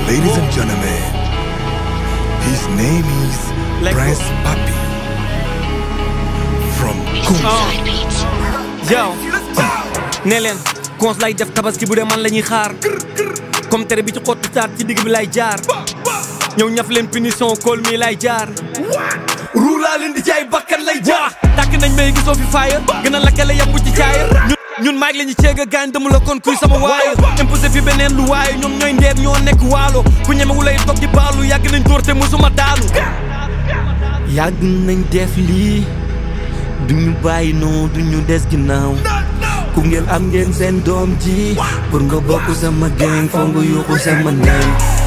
Ladies and gentlemen, his name is Let go. Prince Papi from Kunta. yow ne leen cons lay def tabaski bu dee man la ñuy xaar comme tere bi ci xottu taat ci digg bi lay jaar ñëw ñaf leen punition kool mi lay jaar ruulaa leen di jaay bakkan lay jaar tàkk nañ may gisoo fi faaya gën a lakkale yàpp ci caaya ñun ñun maag la ñu ceeg a gaañ dama la kon kuy sama waaye imposé fi beneen lu waaye ñoom ñooy ndeer ñoo nekk waalo ku ñemewu lay toog di baalu yàgg nañ dóor te musuma daanu yàgg nañ def lii duñu bàyyi noo duñu des ginnaaw ku ngeen am ngeen seen doom ji pour nga bokk sama gang foo nga yuuxu sama name